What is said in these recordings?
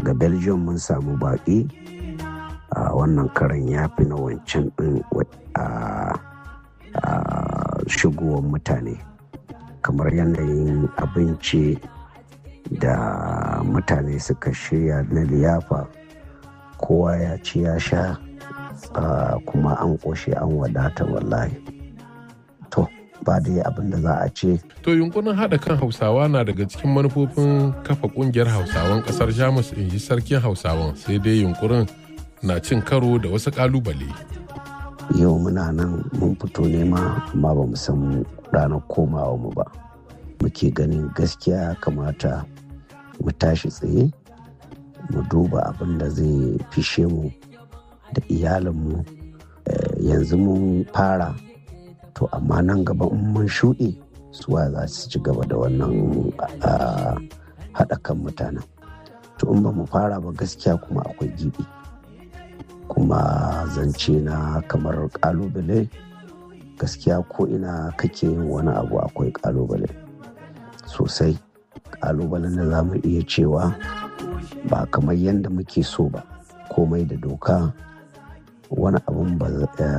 daga belgium mun samu baƙi a wannan karan ya fi na wancan ɗin a shigowar mutane kamar yanayin abinci da mutane suka shirya na liyafa kowa ya ci ya sha kuma an ƙoshe an wadata wallahi to ba dai abin da za a ce to yunkurin haɗa kan hausawa na daga cikin manufofin kafa ƙungiyar hausawan ƙasar jamus in ji sarkin hausawan sai dai yunkurin na cin karo da wasu ƙalubale yau muna nan mun fito nema amma ba mu san ranar komawa mu ba muke ganin gaskiya ya kamata mu tashi tsaye mu duba abin da zai fishe mu da iyalinmu yanzu mun fara to amma nan gaba in mun shuɗe suwa za su ci gaba da wannan haɗa kan mutanen to in ba mu fara ba gaskiya kuma akwai gibi kuma zance na kamar kalubale gaskiya ko ina kake yin wani abu akwai kalubale sosai kalubalen da za mu iya cewa ba kamar yadda muke so ba komai da doka wani abun ba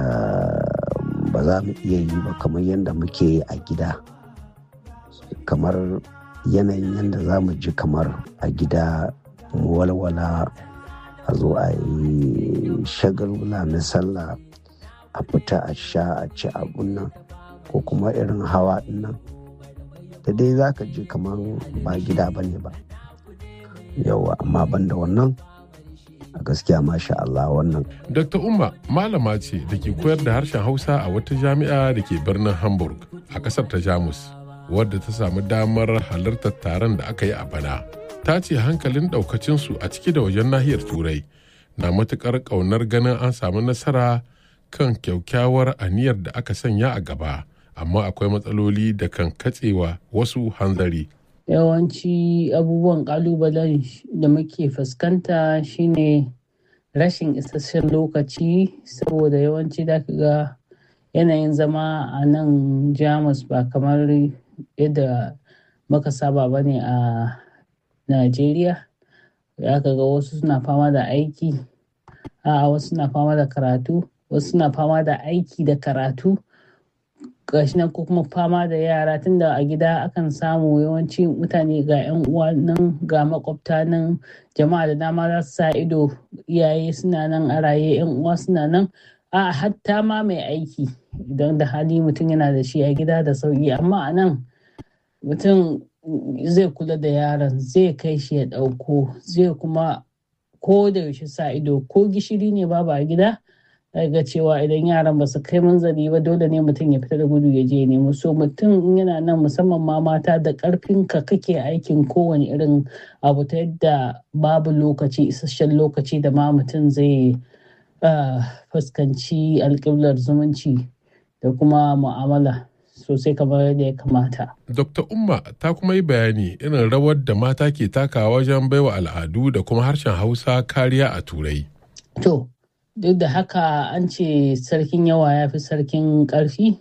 za mu iya yi ba kamar yadda muke yi a gida kamar yanayin yadda za mu ji kamar a gida mu walwala a zo a yi shagulgula na sallah a fita a sha a ci abun nan ko kuma irin hawa nan da dai za ka ji kamar ba gida ba ne ba yawa amma banda wannan a gaskiya masha Allah wannan. Dr. Umma malama ce da ke koyar da harshen Hausa a wata jami'a da ke birnin Hamburg a ƙasar ta Jamus wadda ta samu damar halartar taron da aka yi a bana. ta ce hankalin ɗaukacinsu a ciki da wajen nahiyar turai na matuƙar ƙaunar ganin an samu nasara kan kyaukyawar aniyar da aka sanya a gaba amma akwai matsaloli da kan katsewa wasu hanzari yawanci abubuwan ƙalubalen da muke fuskanta shine rashin isasshen lokaci saboda yawanci da ga yanayin zama a nan jamus ba kamar yadda muka saba ba ne a Najeriya za ka ga wasu suna fama da aiki a wasu suna fama da karatu wasu suna fama da aiki da karatu gashi nan ko kuma fama da yara tunda a gida akan samu yawanci mutane ga 'yan uwa nan ga makwabta nan jama'a da dama za su sa ido iyaye suna nan a raye 'yan uwa suna nan a hatta ma mai aiki idan da hali mutum yana da shi a gida da sauki amma a nan mutum zai kula da yaron zai kai shi ya ɗauko zai kuma ko da yaushe sa ido ko gishiri ne babu a gida ga cewa idan yaran ba su kai manzali ba dole ne mutum ya fita da gudu ya je nemo so mutum yana nan musamman ma mata da karfin ka kake aikin kowane irin abu ta yadda babu lokaci isasshen lokaci da ma mutum zai fuskanci alƙiblar zumunci da kuma mu'amala sosai kamar yadda ya kamata. Dr. Umma ta kuma yi bayani irin rawar da mata ke takawa wajen baiwa al'adu da kuma harshen Hausa kariya a Turai. To, duk da haka an ce sarkin yawa ya fi sarkin ƙarfi.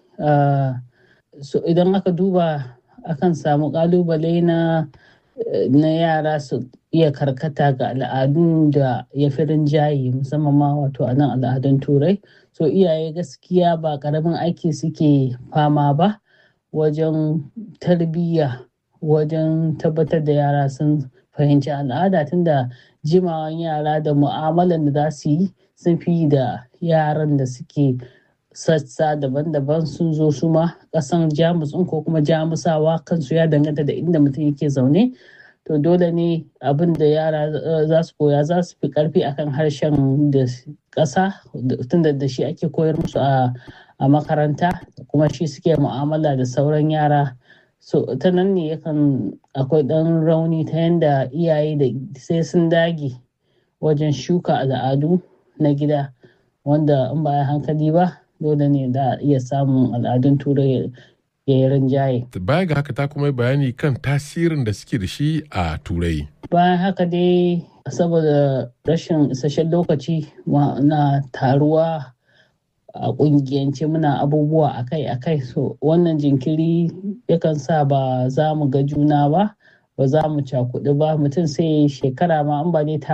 So idan aka duba akan samu ƙalubale na na yara su iya karkata ga al'adun da ya fi rinjaye musamman ma wato a nan al'adun turai so iyaye gaskiya ba karamin aiki suke fama ba wajen tarbiyya wajen tabbatar da yara sun fahimci al'ada tunda jimawan yara da mu'amalan da za su yi sun fi da yaran da suke sassa daban-daban sun zo su ma kasan jamus ko kuma jamusawa kansu ya danganta da inda mutum yake zaune to dole ne abin da yara za su koya za su fi karfi akan harshen da ƙasa tunda da shi ake koyar musu a makaranta kuma shi suke mu'amala da sauran yara so ta nan ne yakan akwai ɗan rauni ta yadda iyaye da sai sun dage wajen shuka al'adu na gida wanda in ba hankali ba dole ne da iya samun al'adun turai ya yi rinjaye. Baya ga haka ta kuma bayani kan tasirin da suke da shi a turai. Bayan haka dai saboda rashin isasshen lokaci na taruwa a kungiyance muna abubuwa akai-akai so wannan jinkiri yakan sa ba za mu ga juna ba ba za mu cakudu ba mutum sai shekara ma an ba dai